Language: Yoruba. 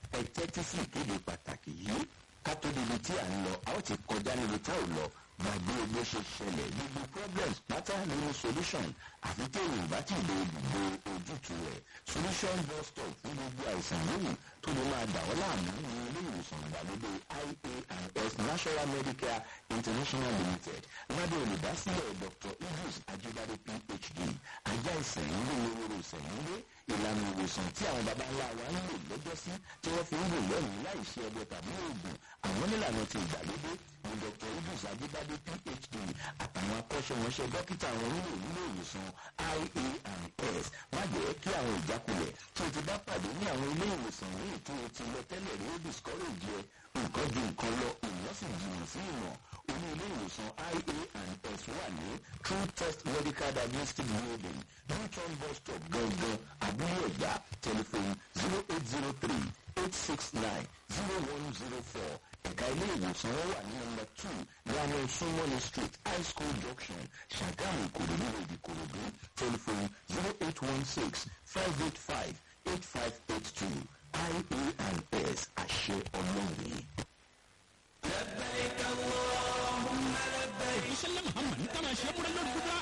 ẹ tẹ́tí sí ìkéde pàtàkì yìí ká tó débi tí à ń lọ a ó ti kọjá níbi tá ò lọ gbàgbé bó ṣe ṣẹlẹ̀ gbogbo problems pátá nínú solution àfi téèyàn bá ti lè gbogbo ojútùú rẹ̀ solution bus stop fún gbogbo àìsàn lónìí tó lè máa dà ọ́ láàmú ní ilé ìwòsàn ìgbàlódé ia&s national medicare international limited lábẹ́ olùdásílẹ̀ dr idris ajibade phd ajá ìsẹ̀yìnlé ewúro ìsẹ̀yìnlé ìlànà ìwòsàn tí àwọn baba ńlá wa ń lò lọ́jọ́sí tí wọ́n fi ń lò lẹ́yìn láì ṣe ẹgbẹ́ tàbí oògùn àwọn nílànà ti ìgbàlódé ní dr idris ajibade phd àtàwọn akọ́ṣẹ́mọṣẹ́ dókítà àwọn onílò nílé ìwòsàn ia&s má jẹ́ kí àwọn ìjákulẹ̀ tí o ti bá pàdé ní àwọn ilé ìwòsàn ní ètò ti lọ tẹ́lẹ̀ rí ó discourage ẹ nǹkan ju nǹkan lọ èèyàn sì jìnnà sí ìmọ̀ oní ilé ìwòsàn ia&s wà ní true test medical diagnostic building newton bus stop gangan abúlé ẹ̀gbá telephone zero eight zero three eight six nine zero one zero four ẹ̀ka ilé ìwòsàn wọn wà ní nọmba two lánà sumoni street high school junction ṣàgámù ìkòròdú road ìkòròdú telephone zero eight one six five eight five eight five eight two ia&s àṣẹ ọlọ́run. لبيك اللهم لبيك ìṣẹ̀lẹ̀ muhammad ní ká máa ṣe é múra lórí gbogbo